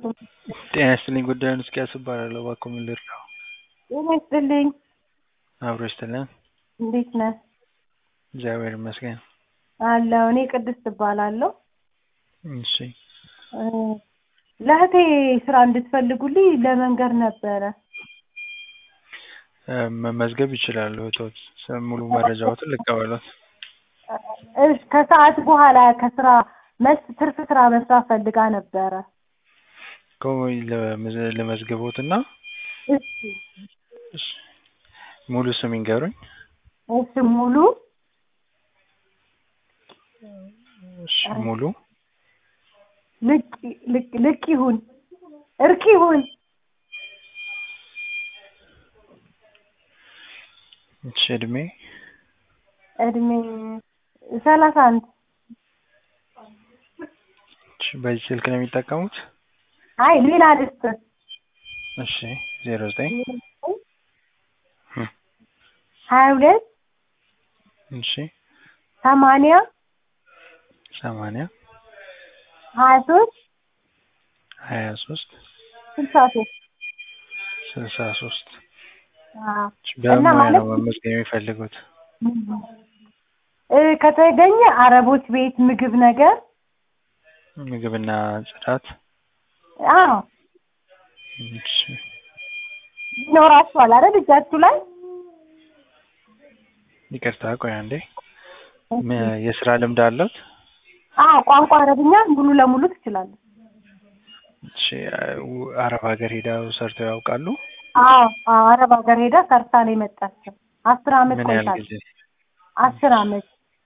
ጤና ይስጥልኝ ጉዳዩን እስኪያስ እባላለሁ እባክዎ ምን ልርዳዎ? ጤና ይስጥልኝ አብሮ ይስጥልን እንዴት ነህ? እግዚአብሔር ይመስገን አለሁ እኔ ቅድስት እባላለሁ እሺ እ ለእህቴ ስራ እንድትፈልጉልኝ ለመንገር ነበረ እ መመዝገብ ይችላሉ እህቶት ስ- ሙሉ መረጃዎትን ልቀበሎት እሺ ከሰዓት በኋላ ከስራ መልስ ትርፍ ስራ መስራት ፈልጋ ነበረ እኮ ለመዝ- ልመዝግቦትና እሺ እሺ ሙሉ ስም ይንገሩኝ እሺ ሙሉ እሺ ሙሉ ልቅ ልቅ ልቅ ይሁን እርቅ ይሁን እሺ እድሜ እድሜ ሰላሳ አንድ እሺ በዚህ ስልክ ነው የሚጠቀሙት አይ ሌላ ልስጥ እሺ ዜሮ ዘጠኝ ሀያ ሁለት እሺ ሰማንያ ሰማንያ ሀያ ሶስት ሀያ ሶስት ስልሳ ሶስት ስልሳ ሶስት አዎ በምን እና ሙያ ነው ማለት መመዝገብ የሚፈልጉት እ ከተገኘ አረቦች ቤት ምግብ ነገር ምግብና ጽዳት አዎ እሺ ይኖራችኋል አይደል እጃችሁ ላይ ይቅርታ ቆይ አንዴ ም- የስራ ልምድ አለት አዎ ቋንቋ አረብኛ ሙሉ ለሙሉ ትችላለህ እሺ ው- አረብ ሀገር ሄደው ሰርተው ያውቃሉ አዎ አዎ አረብ ሀገር ሄዳ ሰርታ ነው የመጣችው አስር አመት ምን ያህል ቆይታለች ጊዜ አስር አመት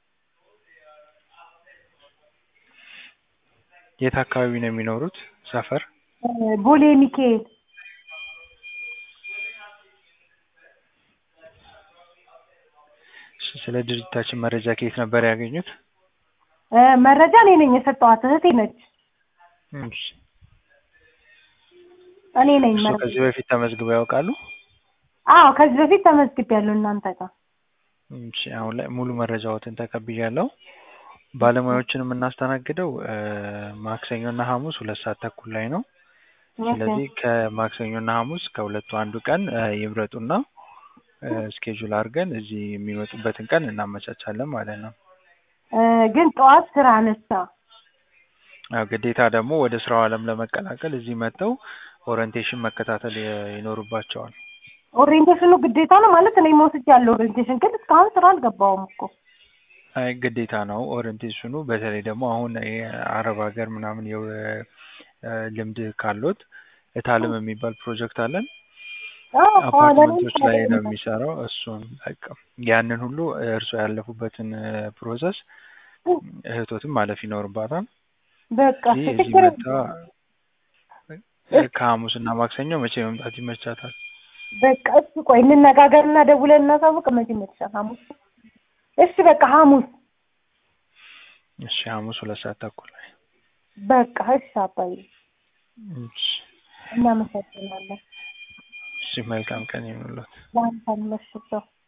የት አካባቢ ነው የሚኖሩት ሰፈር እ ቦሌ ሚካኤል እሺ ስለ ድርጅታችን መረጃ ከየት ነበር ያገኙት እ መረጃ እኔ ነኝ የሰጠኋት እህቴ ነች እሺ እኔ ነኝ እርስዎ መረጃ ከዚህ በፊት ተመዝግበው ያውቃሉ አዎ ከዚህ በፊት ተመዝግቤያለሁ እናንተ ጋር እሺ አሁን ላይ ሙሉ መረጃዎትን ተቀብያለሁ ባለሙያዎችን የምናስተናግደው እ ማክሰኞና ሐሙስ ሁለት ሰዓት ተኩል ላይ ነው ስለዚህ ከማክሰኞና ሐሙስ ከሁለቱ አንዱ ቀን እ ይምረጡና እ ስኬጁል አድርገን እዚህ የሚመጡበትን ቀን እናመቻቻለን ማለት ነው እ ግን ጠዋት ስራ አነሳ ያው ግዴታ ደግሞ ወደ ስራው ዓለም ለመቀላቀል እዚህ መጥተው ኦሪንቴሽን መከታተል ይ- ይኖርባቸዋል ኦሪየንቴሽኑ ግዴታ ነው ማለት እኔ መውስጃለሁ ኦሪየንቴሽን ግን እስካሁን ስራ አልገባሁም እኮ አይ ግዴታ ነው ኦሪንቴሽኑ በተለይ ደግሞ አሁን የአረብ ሀገር ምናምን የው እ ልምድ ካሎት እታልም የሚባል ፕሮጀክት አለን አዎ አፓርትመንቶች ላይ ነው የሚሰራው እሱን በቃ ያንን ሁሉ እርስዎ ያለፉበትን ፕሮሰስ እህቶትም ማለፍ ይኖርባታል በቃ እዚህ እዚህ ችግር መጣ ከሐሙስ እና ማክሰኞ መቼ መምጣት ይመቻታል በቃ እሺ ቆይ እንነጋገርና ደውለን እናሳውቅ መቼ ይመችሻል ሐሙስ እሺ በቃ ሐሙስ እሺ ሐሙስ ሁለት ሰዓት ተኩል ላይ በቃ እሺ አባዬ እሺ እናመሰግናለን እሺ መልካም ቀን ይሁንልዎት ለአንተም እሺ ቻው